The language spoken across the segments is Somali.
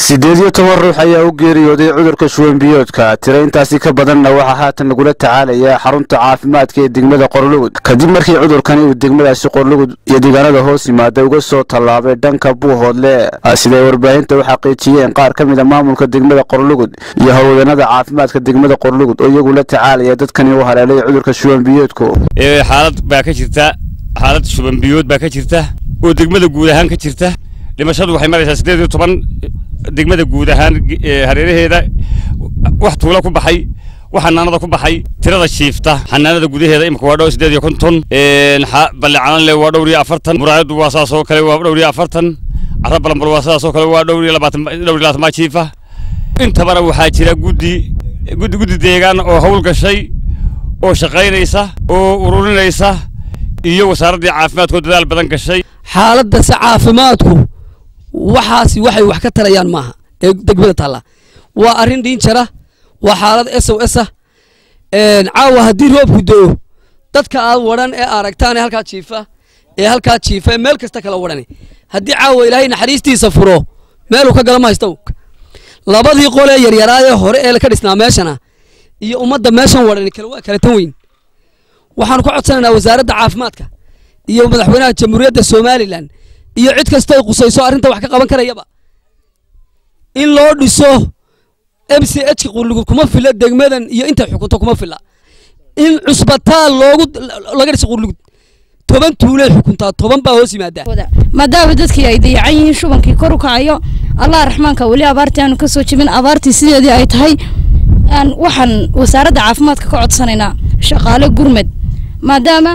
siddeed iyo toban ruux ayaa u geeriyooday cudurka shuwanbiyoodka tiro intaasi ka badanna waxaa haatan lagula tacaalayaa xarunta caafimaadka ee degmada qorlugud kadib markii cudurkani uu degmadaasi qorlugud iyo deegaanada hoos yimaada uga soo tallaabay dhanka buuhoodle siday warbaahinta u xaqiijiyeen qaar ka mid a maamulka degmada qorlugud iyo howlwadanada caafimaadka degmada qorlugud oo iyagu la tacaalaya dadkani u haleelay cudurka shuwanbiyoodku xaalad baa ka jirta xaalad shubanbiyood baa ka jirta oo degmada guud ahaan ka jirta dhimashadu waxay maraysaa siddeed iyo toban degmada guud ahaan hareeraheeda wax tuulo ku baxay wax xanaanada ku baxay tirada shiifta xanaanada gudaheeda imika waa dhow siddeed iyo konton ballecaanle waa dhowr iyo afartan muraayadu waa saas oo kale waa dhowr iyo afartan cara balambal waa sidaas oo kale waa dhowr iyo labaatan dhowr iyo labaatan maa jiifa intabana waxaa jira guddi guddi guddi deegaan oo hawl gashay oo shaqaynaysa oo ururinaysa iyo wasaaraddii caafimaadkoo dadaal badan gashay xaaladase caafimaadku waxaasi waxay wax ka tarayaan maaha ee degmada taalla waa arrin dhiin jara waa xaalad s o s ah caawa haddii roobku do-o dadka aad wadhan ee aragtaan ee halkaa jiifa ee halkaa jiifa ee meel kasta kala wadhan haddii caawa ilaahay naxariistiisa furo meeluu ka gala ma haysta labadii qolee yaryaraadee hore ee ka dhisnaa meeshana iyo ummadda meeshan wadhan kale waa kala tan weyn waxaanu ka codsanaynaa wasaaradda caafimaadka iyo madaxweynaha jamhuuriyadda somalilan iyo cid kasta ay qusayso arrinta wax ka qaban karayaba in loo dhiso m c h ka qurlugud kuma fila degmadan iyo intay xukunto kuma fila in cusbitaal loogu laga dhiso qurlugud toban tuulay xukuntaa toban baa hoos yimaadaa maadaama dadkii ay dayacan yihiin shubankii kor u kacayo allah raxmaanka weli abaartii aanu kasoo jebin abaartii sideedii ay tahay waxaan wasaaradda caafimaadka ka codsanaynaa shaqaale gurmed maadaama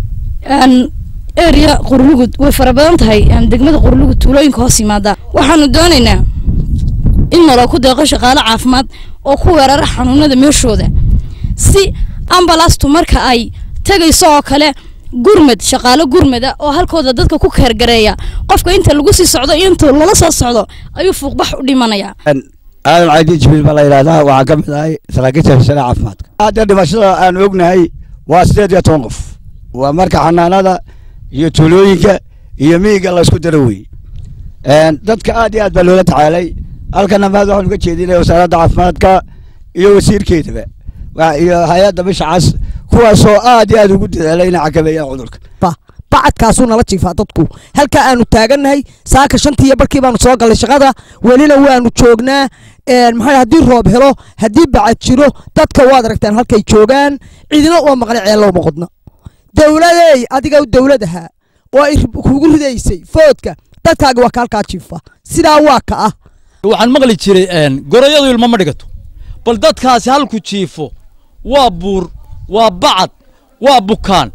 area qurlugud way fara badan tahay degmada qurlugud tuulooyinka hoos yimaada waxaanu doonaynaa in naloo ku deeqo shaqaale caafimaad oo ku weerara xanuunada meeshooda si ambalastu marka ay tegayso oo kale gurmed shaqaale gurmeda oo halkooda dadka ku keergareeya qofka inta lagu sii socdo iyo inta lala soo socdo ayuu fuuqbax u dhimanayaa aadan caydi jibiil baa la yidhahdaa waxaan ka mid ahay saraakiisha hishada caafimaadka hadda dhimashada aan ognahay waa siddeed iyo toban qof waa marka xanaanada iyo tuulooyinka iyo miyiga laysku daro wey dadka aad iyo aad baa loola tacaalay halkana maad waxaanu ka jeedinaya wasaaradda caafimaadka iyo wasiirkeedaba iyo hay-adda bisha cas kuwaasoo aad iyo aad ugu dadaalay inay xakameeyaan cudurka bacadkaasuu nala jiifaa dadku halkaa aanu taagannahay saaka shantii iyo barkii baanu soo gallay shaqada welina waanu joognaa maxaa haddii roob helo haddii bacad jiro dadka waad aragtaan halkay joogaan cidina uma maqna ceellow maqodno dowladey adiga dowladaha oo kugu ridaysay foodka dadkaaga waa ka halkaa jiifa sidaa waa ka ah waxaan maqli jiray gorayadu ilmo ma dhigato bal dadkaasi halku jiifo waa buur waa bacad waa bukaan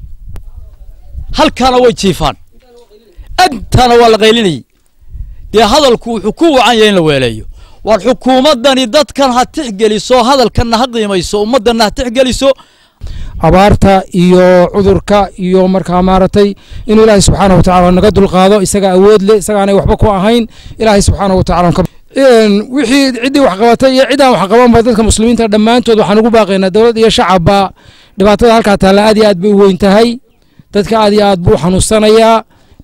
halkaana way jiifaan agtaana waa la qaylinayay dee hadalku wuxuu ku wacan yahay in la weeleeyo war xukuumaddani dadkan ha tixgeliso hadalkanna ha qiimayso ummaddanna ha tixgeliso abaarta iyo cudurka iyo markaa maaragtay inuu ilaahay subxaana wa tacala naga dulqaado isaga awood leh isagaanay waxba ku ahayn ilaahay subxaana wa tacala wixii ciddii wax qabatay iyo ciddaan wax qabanba dadka muslimiinta dhammaantood waxaan ugu baaqaynaa dowlad iyo shacabba dhibaatada halkaa taalla aad iyo aad bay u weyn tahay dadka aad iyo aad buu xanuunsanayaa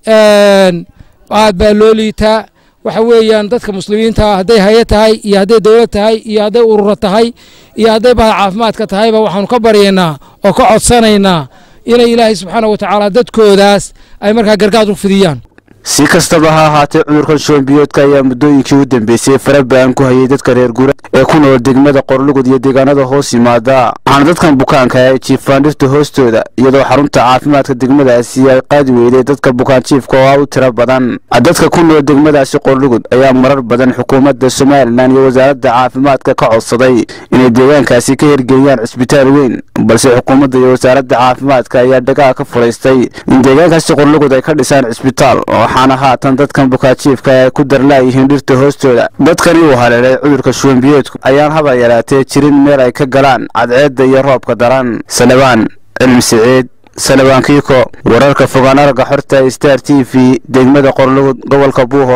aad baa loo liitaa waxa weeyaan dadka muslimiinta hadday haye tahay iyo hadday dowlad tahay iyo hadday ururo tahay iyo hadday bahda caafimaadka tahayba waxaanu ka baryaynaa oo ka codsanaynaa inay ilaahay subxaana wa tacaala dadkoodaas ay markaa gargaad u fidiyaan si kastaba ha ahaatee cudurkan shuwanbiyoodka ayaa muddooyinkii u dambeysay fara ba-an ku hayay dadka reer guura ee ku nool degmada qorlugud iyo deegaanada hoos yimaada waxaana dadkan bukaanka ay jiifaan dhirta hoostooda iyadoo xarunta caafimaadka degmadaasi ay qaadi weyday dadka bukaan jiifka oo ah u tiro badan dadka ku nool degmadaasi qorlugud ayaa marar badan xukuumadda somalilan iyo wasaaradda caafimaadka ka codsaday inay deegaankaasi ka hirgeliyaan cisbitaal weyn balse xukuumadda iyo wasaaradda caafimaadka ayaa dhagaha ka fulaystay in deegaankaasi qorlugud ay ka dhisaan cisbitaal waxaana haatan dadkan bukaajiifka ay ku darlaayihiin dhirta hoostooda dadkani uu haleelay cudurka shuwanbiyoodku ayaan haba yaraatee jirin meel ay ka galaan cadceedda iyo roobka daran salabaan cilmi siciid salabaan kiiko wararka fogaan aragga xorta star t v degmada qorlugud gobolka buuho